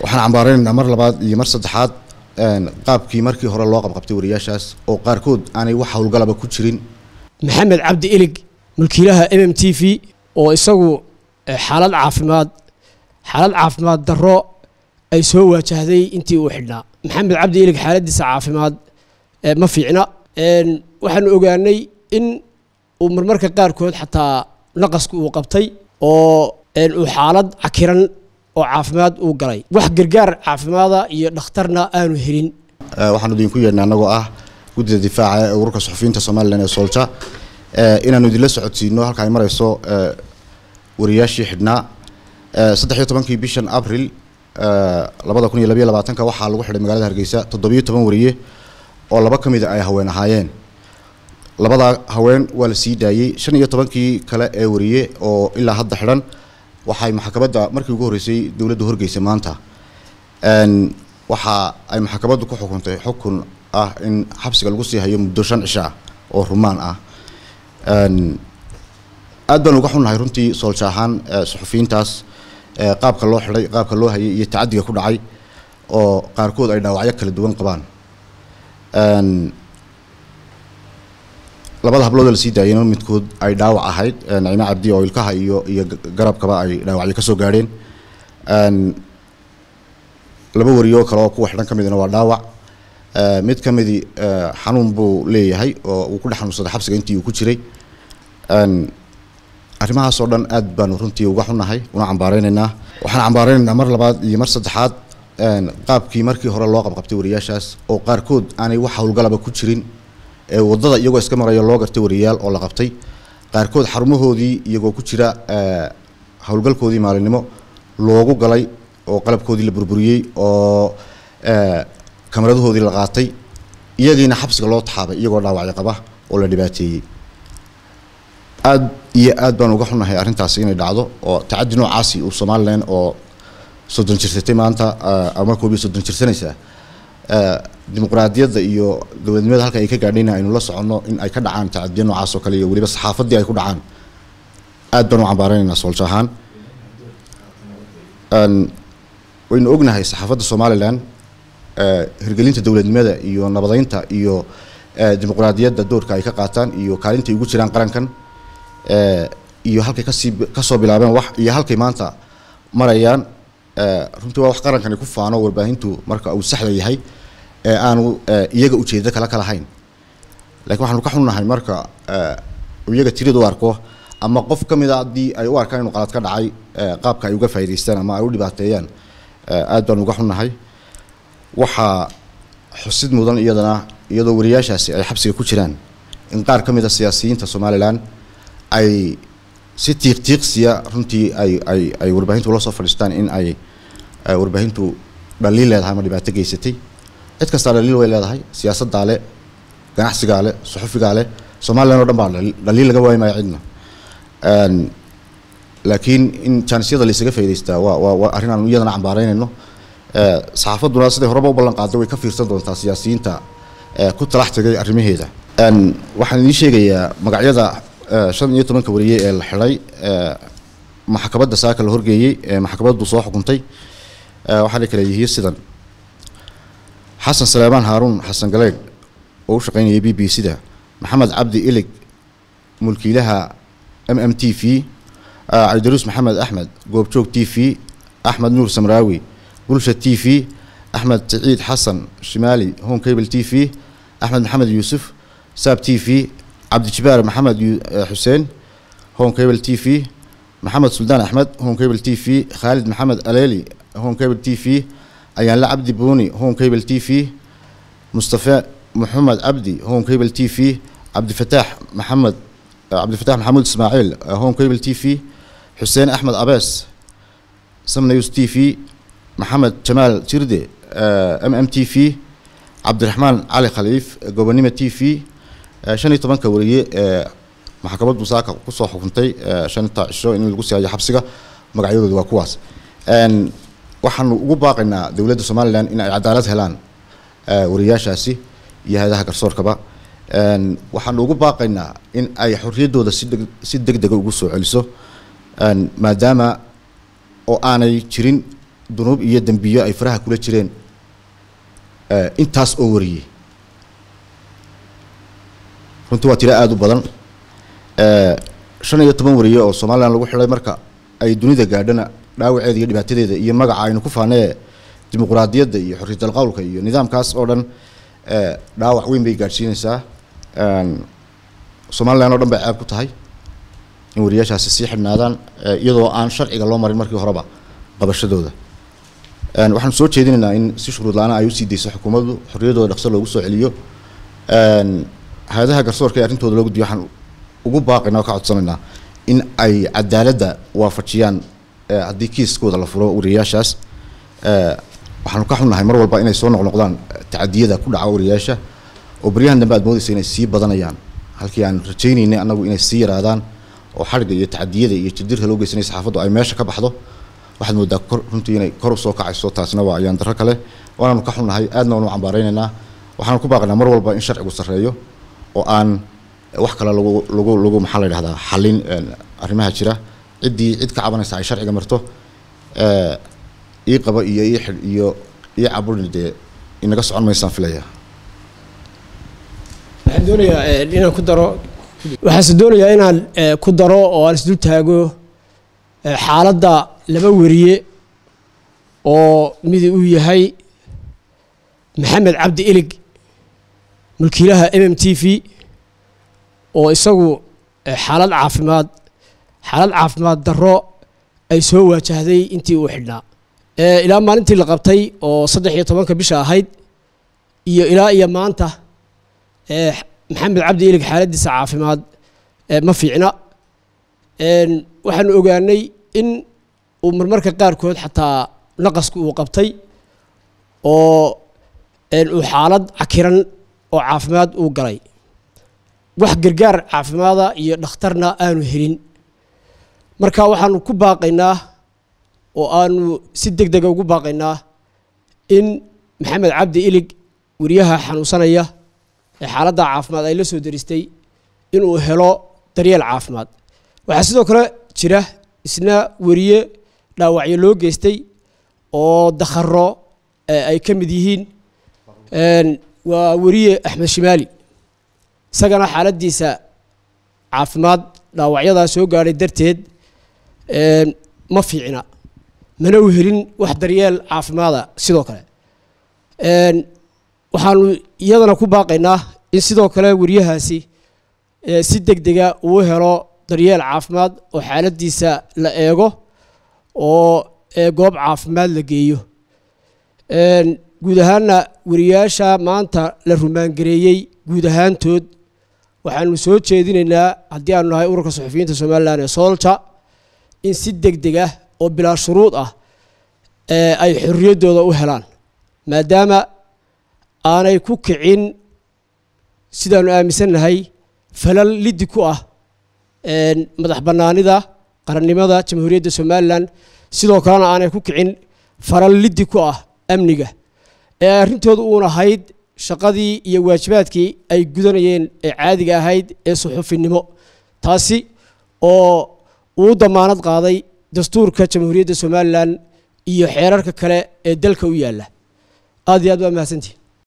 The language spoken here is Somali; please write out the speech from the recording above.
waxaan cambaaraynaynaa mar labaad iyo mar saddexaad qaabkii markii hore loo qabqabtay wariyaashaas oo qaarkood aanay wax howlgalaba ku jirin maxamed cabdi ilig mulkiilaha m m t v oo isagu xaalad caafimaad xaalad caafimaad darro ay soo waajahday intii uu xidhnaa maxamed cabdi ilig xaaladiisa caafimaad ma fiicna waxaanu ogaanay in uu marmarka qaarkood xataa naqasku uu qabtay oo uu xaalad cakiran oo caafimaad uu galay wax gargaar caafimaada iyo dhakhtarna aanu helin waxaanu idinku yeedhnay annagoo ah guddida difaaca ee ururka suxufiyiinta somalilan ee soolja inaanu idinla socodsiino halka ay marayso wariyaashii xidhnaa saddex iyo tobankii bishan abril labada kun iyo labayo labaatanka waxaa lagu xidhay magaalada hargeysa toddobiyo toban wariye oo laba ka mida ay haween ahaayeen labadaa haween waa la sii daayey shan iyo tobankii kale ee wariye oo ilaa hadda xidhan waxay maxkamadda markii ugu horreysay dowladda horgeysay maanta waxa ay maxkamaddu ku xukuntay xukun ah in xabsiga lagu sii hayo muddo shan cisho ah oo rumaan ah aad baan uga xunnahay runtii soolsha ahaan suxufiyiintaas qaabka loo xidhay qaabka loo hayay iyo tacadiga ku dhacay oo qaarkood ay dhaawacyo kala duwan qabaan labada hablood la sii daayeen midkood ay dhaawac ahayd nacime cabdi oo ilkaha iyo iyo garabkaba ay dhaawacyo kasoo gaadheen laba wariyo kale oo kuwa xidhan ka midna waa dhaawac mid ka midi xanuun buu leeyahay oo uu ku dhex xanuunsaday xabsiga intii uu ku jiray arrimahaas oo dhan aad baanu runtii uga xunnahay una cambaaraynaynaa waxaan cambaaraynaynaa mar labaad iyo mar saddexaad qaabkii markii hore loo qabqabtay wariyaashaas oo qaarkood aanay wax howlgalaba ku jirin ee waddada iyagoo iska maraya loo gartay wariyaal oo la qabtay qaarkood xarumahoodii iyagoo ku jira howlgalkoodii maalinimo loogu galay oo qalabkoodii la burburiyey oo kamaradahoodii la qaatay iyagiina xabsiga loo taxaabay iyagoo dhaawacyo qaba oo la dhibaateeyey aad iyo aad baan uga xunnahay arrintaasi inay dhacdo oo tacaddi noocaasi uu somalilan oo soddon jirsatay maanta ama koob iyo soddon jirsanaysaa dimuqraadiyadda iyo dowladnimada halka ay ka gaadhayna aynu la soconno in ay ka dhacaan tacadiya noocaas oo kale iyo weliba saxaafaddii ay ku dhacaan aad baan u cambaaraynaynaa soolsha ahaan waynu ognahay saxaafadda somalilan hirgelinta dowladnimada iyo nabadeynta iyo dimuqraadiyadda doorka ay ka qaataan iyo kaalintay ugu jiraan qarankan iyo halkay kasii kasoo bilaabeen wax iyo halkay maanta marayaan runtii waa wax qarankani ku faano warbaahintu marka uu saxda yahay ee aanu iyaga ujeedo kale ka lahayn lakiin waxaanu ka xunnahay marka iyaga tirida u arko ama qof ka mida haddii ay u arkaan inuu qalad ka dhacay qaabka ay uga faa'idaystaan ama ay u dhibaateeyaan aad baanu uga xunnahay waxaa xusid mudan iyadana iyadoo wariyaashaasi ay xabsiga ku jiraan in qaar ka mid a siyaasiyiinta somalilan ay si tiiq tiiqsiya runtii ay ay ay warbaahintu ula soo fadhiistaan in ay warbaahintu dhaliil leedahay ama dhibaato geysatay cid kastaa dhaliil way leedahay siyaasaddaa le ganacsigaa le suxufigaa le somalilan oo dhan baa dhaliil laga waayi maayo cidna laakiin in jaanisyada laysaga faa'idaystaa waa waa waa arrin aan iyadana cambaaraynayno saxaafadduna siday horeba u ballan qaaday way ka fiirsan doontaa siyaasiyiinta ku talax tegay arrimaheeda waxaan idiin sheegayaa magacyada shan iyo tobanka wariye ee la xidhay maxkamadda saaka la horgeeyey ee maxkamaddu soo xukuntay waxaana kale yihiin sidan xasan salaamaan haaruun xasan galeydh oo u shaqaynayay b b c da maxamed cabdi ilig mulkiilaha m m t v cabdiruus maxamed axmed goobjoog t v axmed nuur samraawi bulsha t v axmed siciid xasan shimaali home cable t v axmed maxamed yuusuf saab t v cabdijibaar maxamed xuseen home cable t v maxamed suldaan axmed home cable t v khaalid maxamed aleeli home cable t v ayaanle cabdi buuni home cable t v mustafa maxamed cabdi home cable t v cabdifataax maxamed cabdifataax maxamuud ismaaciil home cable t v xuseen axmed abees samnews t v maxamed jamaal jirde m m t v cabdiraxmaan cali khaliif gobonimo t v shan iyo tobanka wariye ee maxkamaddu saaka kusoo xukuntay shanta cisho in lagu sii hayo xabsiga magacyadooda waa kuwaas waxaanu ugu baaqaynaa dowladda somalilan in ay cadaalad helaan wariyaashaasi iyo hay-adaha garsoorkaba waxaanu ugu baaqaynaa in ay xorriyaddooda si deg si deg dega ugu soo celiso maadaama oo aanay jirin dunuub iyo dembiyo ay faraha kula jireen intaas oo wariyey runtii waa tiro aada u badan shan iyo toban wariye oo somalilan lagu xidhay marka ay dunida gaadhana dhaawaceeda iyo dhibaatadeeda iyo magaca aynu ku faanee dimuquraadiyadda iyo xorriyatal qowlka iyo nidaamkaas oo dhan dhaawac weyn bay gaadhsiinaysaa somalilan oo dhan bay ceeb ku tahay in wariyaashaasi sii xidhnaadaan iyadoo aan sharciga loo marin markii horeba qabashadooda waxaanu soo jeedinaynaa in si shuruud la-aan ay usii dayso xukuumaddu xorriyaddooda dhaqso loogu soo celiyo hay-adaha garsoorka ee arrintooda loo gudbiyo waxaan ugu baaqaynaa oo ka codsanaynaa in ay cadaaladda waafajiyaan haddii kiiskooda la furo wariyayaashaas waxaanu ka xunnahay mar walba inay soo noqnoqdaan tacadiyada ku dhaca wariyayaasha oo baryahan dambe aad moodaysa inay sii badanayaan halkii aan rajaynaynay annagu inay sii yaraadaan oo xadhigga iyo tacadiyada iyo jidirka loo geysanaya saxaafaddu ay meesha ka baxdo waxaad moodaa kor runtii inay kor usoo kacayso taasina waa ayaan darro kale waanaanu ka xunnahay aadna waanu cambaaraynaynaa waxaanu ku baaqaynaa mar walba in sharcigu sarreeyo oo aan wax kale lagu lagu lagu maxaa la yidhahdaa xallin arrimaha jira ciddii cid ka cabanaysa ay sharciga marto ii qaba iyo ii xidh iyo ii caburi dee inaga socon maysaan filaya waxaan doonayaa inaan ku daro waxaase doonayaa inaan ku daro oo aan isdul taago xaaladda laba wariye oo mid uu yahay maxamed cabdi ilig mulkiilaha m m t v oo isagu xaalad caafimaad xaalad caafimaad darro ay soo waajahday intii uu xidhnaa ilaa maalintii la qabtay oo saddex iyo tobanka bisha ahayd iyo ilaa iyo maanta maxamed cabdi ilig xaaladdiisa caafimaad ma fiicna waxaanu ogaanay in uu marmarka qaarkood xataa naqasku uu qabtay oo uu xaalad cakiran oo caafimaad uu galay wax gargaar caafimaada iyo dhakhtarna aanu helin marka waxaanu ku baaqaynaa oo aanu si deg dega ugu baaqaynaa in maxamed cabdi ilig wariyaha xanuunsanaya ee xaaladda caafimaad ay la soo daristay inuu helo daryeel caafimaad waxaa sidoo kale jira isna wariye dhaawacyo loo geystay oo dakharo ay ka mid yihiin waa wariye axmed shimaali isagana xaaladdiisa caafimaad dhaawacyadaa soo gaadhay darteed ma fiicna mana u helin wax daryeel caafimaada sidoo kale waxaanu iyadana ku baaqaynaa in sidoo kale wariyahaasi si deg dega uu helo daryeel caafimaad oo xaaladdiisa la eego oo goob caafimaad la geeyo guud ahaanna wariyaasha maanta la rumaangareeyey guud ahaantood waxaanu soo jeedinaynaa haddii aanu nahay ururka suxufiyiinta somalilan ee soolja in si deg deg ah oo bilaa shuruud ah ay xorriyaddooda u helaan maadaama aanay ku kicin sidaanu aaminsannahay falal liddi ku ah madax bannaanida qarannimada jamhuuriyadda somalilan sidoo kalena aanay ku kicin falal liddi ku ah amniga ee arrintooda uun ahayd shaqadii iyo waajibaadkii ay gudanayeen ee caadiga ahayd ee suxufinimo taasi oo uu damaanad qaaday dastuurka jamhuuriyadda somalilan iyo xeerarka kale ee dalka u yaalla aad iyo aad waa mahadsantihi